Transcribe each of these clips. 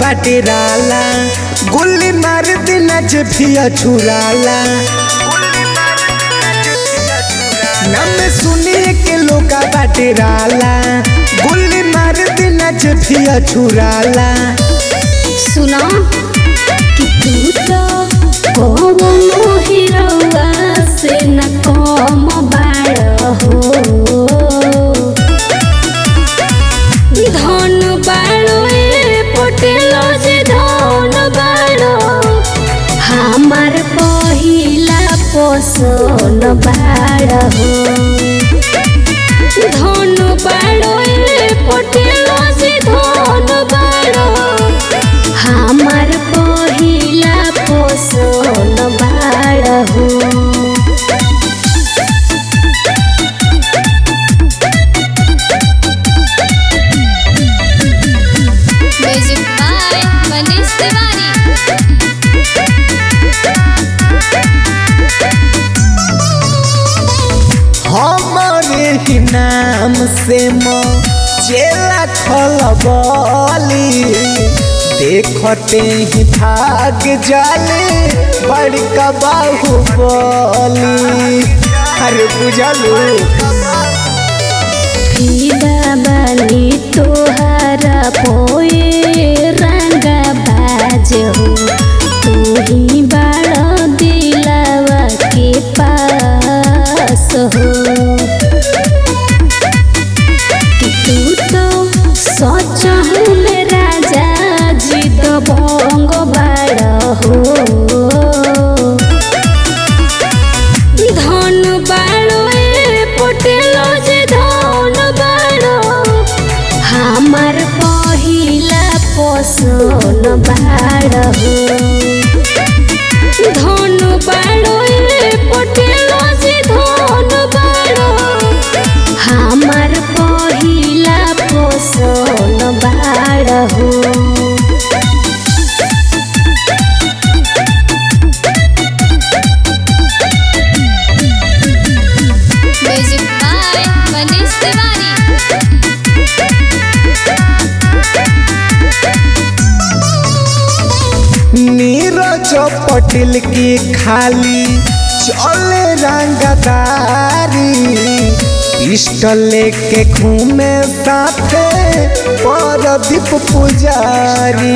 बाटे राला गुल्ली मार देना जे फिया छुराला नाम सुनिए के लोका बाटे राला गुल्ली मार देना जे फिया छुराला सुना कि तू तो कौनो हिरौआ से न कम बाड़ हो धन बाड़ो ए पटेलो जे धन बाड़ो हमार पहिला पोषण बाड़ हो धन बाड़ो ए पटेलो जे धन बाड़ो हमार पहिला पोषण बाड़ हो म्यूजिक बाय मनीष तिवारी हमारे ही नाम से मो चेला खलबली देखते ही भाग जाले बड़का बाहुबली अरे बुझलू फिदा बानी तोहारा पोए रंगा बाज हो तू ही बाड़ दिलावा के पास हो कि तू तो सच में राजा जी तो भंग बाड़ हो धन बाड़ो ए पटेलो जे धन बाड़ो हमार पहिला पोषण बाड़ हो धन बाड़ो ए पटेलो जे धन बाड़ो हमार पहिला पोषण बाड़ हो म्यूजिक बाय मनीष तिवारी नीरज पटेल की खाली चले रंगदारी पिस्टल लेके घूमे साथे परदीप पुजारी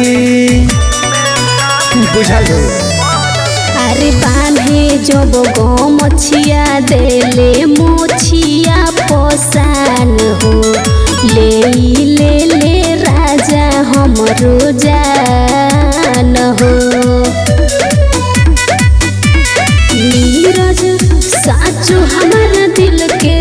बुझलू अरे बान्हे जब गो मछिया देले मोछिया पोसान हो ले ई ले ले राजा हमरो जान हो नीरज साचो हमार दिल के